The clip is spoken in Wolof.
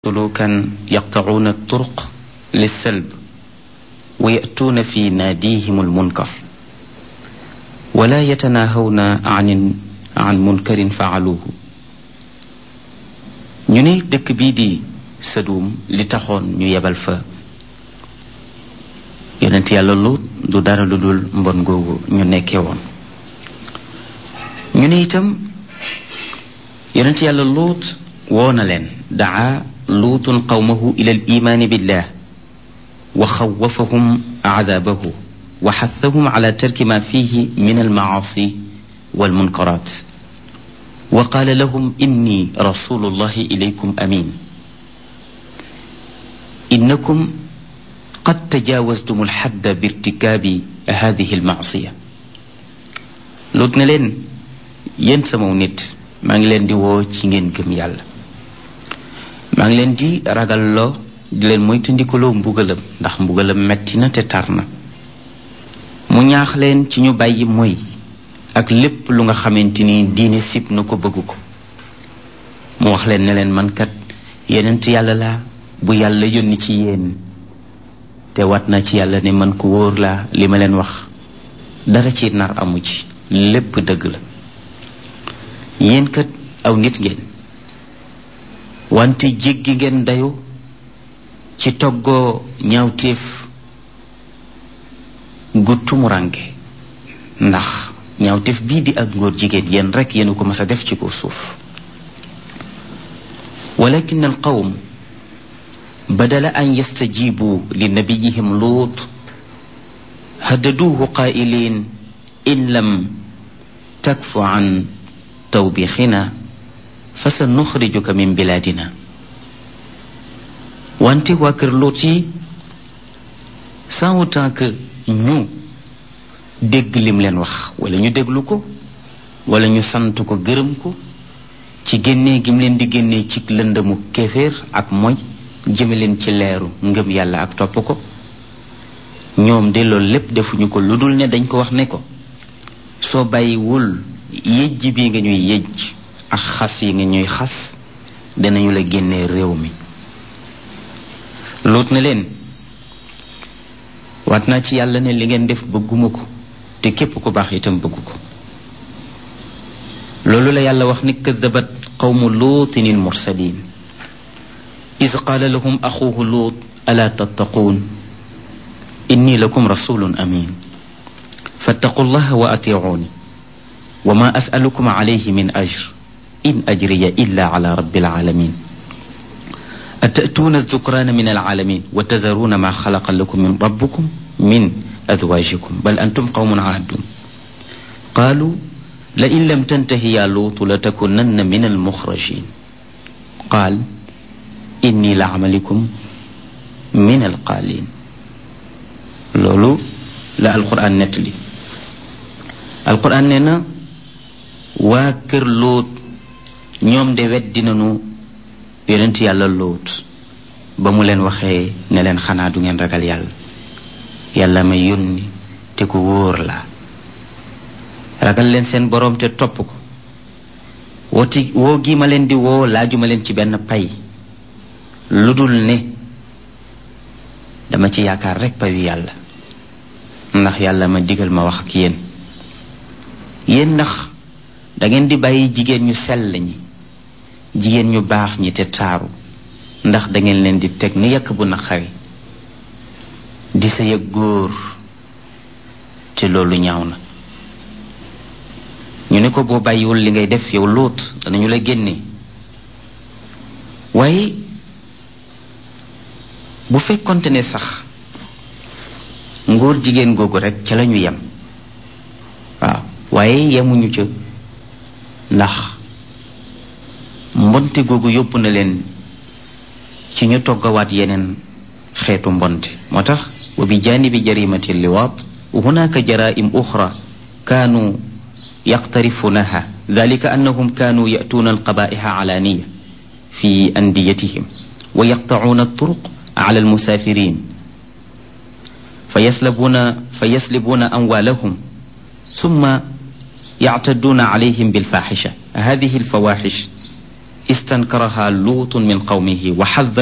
سلوكا يقطعون الطرق للسلب ويأتون في ناديهم المنكر ولا يتناهون عن عن منكر فعلوه ñu ne dëkk bii di Sadum li taxoon ñu yebal fa yonent yàlla Luut du dara lu dul mbon googu ñu nekkee woon ñu ne itam yonent yàlla Luut woo na leen daa luutun qawmahu ila al imaani billah wa xawafahum aadaabahu wa xathahum ala tarki ma fihi min almacaasi walmunkaraat wa qaala lahum inni rasulullahi ilaykum amin innakum qad tajaawastum alxadda birtikaabi hadihi almacsiya luut ne leen yéen samaw nit maa ngi leen di woo ci ngeen gëm yàlla maa ngi leen di ragalloo di leen moytandikuloo mbugalam ndax mbugalam metti na te tar na mu ñaax leen ci ñu bàyyi moy ak lépp lu nga xamante ni diine sib na ko bëgg ko mu wax leen ne leen man kat yenent yàlla laa bu yàlla yónni ci yéen te wat na ci yàlla ne man ku wóor laa li ma leen wax dara ci nar amu ci lépp dëgg la yéen kat aw nit ngeen wante jéggi ngeen dayu ci toggoo ñaawteef gu tumuranke ndax ñaawteef bii di ak ngóor jigéen yéen rekk yéen ko mas a def ci ko suuf walakin al qawm badala an yastajibu li nabiyihim luut haddaduuhu qaa'iliin in lam takfu an tawbixina fa sa nuxrijuka min bilaadina wante waa kër Luut yi sans autant que ñu dégg lim leen wax wala ñu déglu ko wala ñu sant ko gërëm ko ci génnee gi mu leen di génnee ci lëndëmu kéeféer ak moy jëme leen ci leeru ngëm yàlla ak topp ko ñoom de loolu lépp defuñu ko lu dul ne dañ ko wax ne ko soo bàyyiwul yëjj bi nga ñuy yëjj ak xas yi nga ñuy xas danañu la génnee réew mi luut na leen waat naa ci yàlla ne li ngeen def bëgguma ko te képp ku baax itam bëggu ko loolu la yàlla wax ni kadabat qawmu luutin il mursalin is qaala lahum axuuhu luut alaa tattaquun inni lakum rasulun amin fattaqu llaha wa atiicuuni wa ma asalukum alayhi min ajr in ajriya illa ala rabbil alamin atatuuna alzukraana min alalamin wa tazaruuna ma xalaqa lakum min rabbukum min azwajikum bal antum qawmun ahdun qaalu la in lam tantahi ya luutu la takunanna min almuxrajin qaal inni la amalikum min alqaalin loolu la alquran nettali alquran nee na waa kër Luut ñoom de weddi nañu yonent yàlla Luut ba mu leen waxee ne leen xanaa du ngeen ragal yàlla yàlla ma yónni te ku wóor la ragal leen seen boroom te topp ko wooti woo gi ma leen di woo laajuma leen ci benn pay lu dul ne dama ci yaakaar rekk payu yàlla ndax yàlla ma digal ma wax ak yéen yéen ndax dangeen di bàyyi jigéen ñu sell ñi jigéen ñu baax ñi te taaru ndax dangeen leen di teg ni yàkk bu naqari di sa yëg góor te loolu ñaaw na ñu ne ko boo bàyyiwul li ngay def yow lóot danañu la génne waaye bu fekkonte ne sax ngóor jigéen googu rekk ca lañu yem waaw waaye yemuñu ca ndax mbonte googu yóbbu na leen ci ñu toggawaat yeneen xeetu mbonte moo tax wa bi jaanibi jarimati liwaat hunaka jaraim uxra kaanu yaqtarifunaha dalika annahum kaanu yatuuna alqabaiha alaaniya fi andiyatihim wa yaqtacuuna alturuq ala almusaafirin fa yaslabuuna fa yaslibuuna amwaalahum summa يعتدون عليهم بالفاحشة هذه الفواحش استنكرها لوط من قومه وحذر